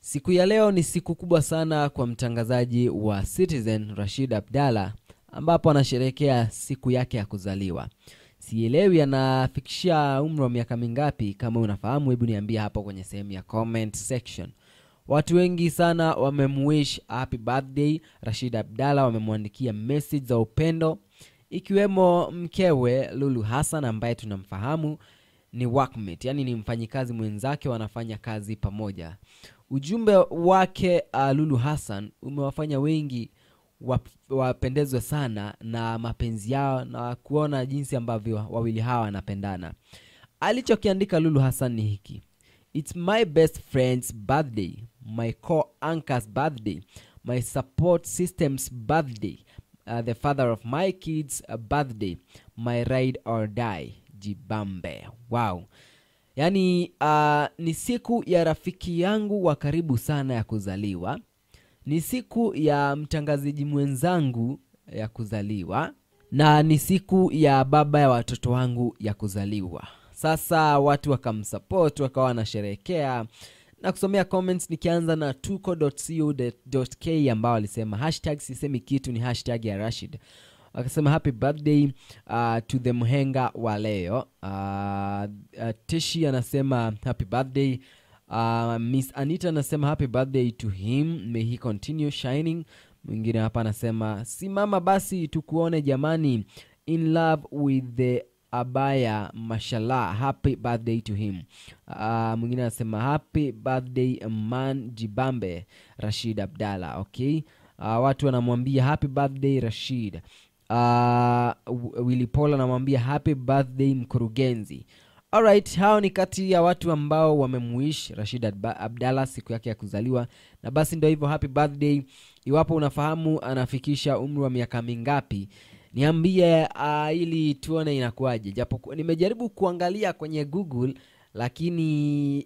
Siku ya leo ni siku kubwa sana kwa mtangazaji wa Citizen Rashid Abdalla, ambapo anasherehekea siku yake ya kuzaliwa. Sielewi anafikisha umri wa miaka mingapi. Kama unafahamu, hebu niambie hapo kwenye sehemu ya comment section. Watu wengi sana wamemwish happy birthday Rashid Abdalla, wamemwandikia message za upendo, ikiwemo mkewe Lulu Hassan ambaye tunamfahamu ni workmate, yani ni mfanyikazi mwenzake, wanafanya kazi pamoja. Ujumbe wake uh, Lulu Hassan umewafanya wengi wap- wapendezwe sana na mapenzi yao na kuona jinsi ambavyo wawili hawa wanapendana. Alichokiandika Lulu Hassan ni hiki: It's my best friend's birthday, my co-anchor's birthday, my support system's birthday, uh, the father of my kids' uh, birthday, my ride or die, Jibambe. Wow. Yaani uh, ni siku ya rafiki yangu wa karibu sana ya kuzaliwa, ni siku ya mtangazaji mwenzangu ya kuzaliwa, na ni siku ya baba ya watoto wangu ya kuzaliwa. Sasa watu wakamsupport, wakawa wanasherehekea na kusomea comments, nikianza na tuko.co.k ambao walisema hashtag sisemi kitu ni hashtag ya Rashid wakasema happy birthday uh, to the mhenga wa leo. Uh, uh, Tishi anasema happy birthday. Uh, Miss Anita anasema happy birthday to him, may he continue shining. Mwingine hapa anasema simama basi tukuone jamani, in love with the abaya mashallah, happy birthday to him. Uh, mwingine anasema happy birthday man Jibambe Rashid Abdalla. Okay, uh, watu wanamwambia happy birthday Rashid. Uh, Willy Paul anamwambia happy birthday mkurugenzi. Alright, hao ni kati ya watu ambao wamemuish Rashid Adba- Abdalla siku yake ya kuzaliwa, na basi ndio hivyo, happy birthday. Iwapo unafahamu anafikisha umri wa miaka mingapi, niambie uh, ili tuone inakuwaje, japo ku- nimejaribu kuangalia kwenye Google lakini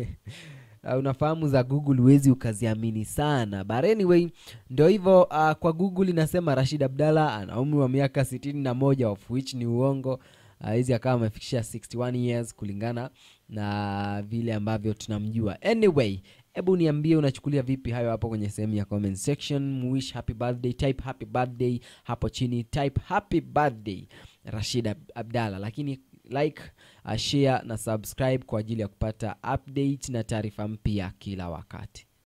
Uh, unafahamu za Google huwezi ukaziamini sana, but anyway ndio hivyo. Uh, kwa Google inasema Rashid Abdalla ana umri wa miaka sitini na moja of which ni uongo. Uh, hizi akawa amefikisha 61 years kulingana na vile ambavyo tunamjua. Anyway, hebu niambie unachukulia vipi hayo hapo kwenye sehemu ya comment section. Mwish happy birthday, type happy birthday hapo chini, type happy birthday Rashid Ab- Abdalla, lakini like uh, share na subscribe kwa ajili ya kupata update na taarifa mpya kila wakati.